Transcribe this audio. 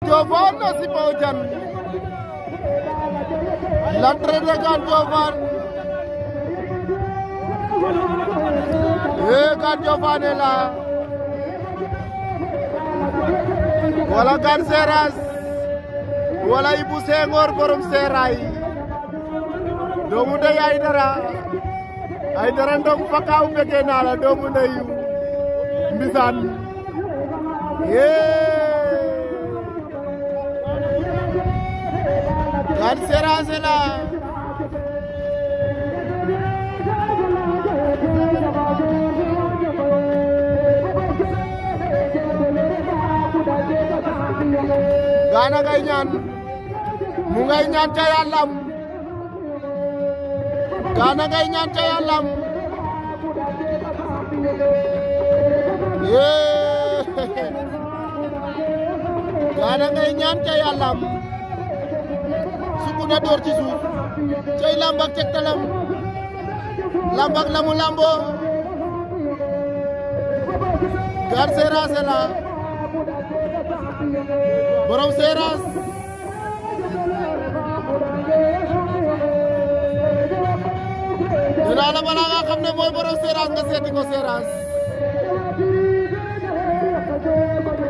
Diofane na Sipa o Diane l'entrée de Gane Diofane eh Gane Diofane est là wala Gane Seras wala Ibou Senghor borom Seray doomu ndey Aïdara Aïdara ndong fakaaw bëgg naa la doomu ndeyu mbisaan yee Gane Seras est là Gana ngay ñaan mu ngay ñaan ca yàllam Gana ngay ñaan ca yàllam yee Gana ngay ñaan ca yàllam sukk na door ci suuf cey lamb ak tegtalam lamb ak lamu lambo Gane Seras est là borom Seras dinaa la balaa nga xam ne mooy borom Seras nga seeti ko Seras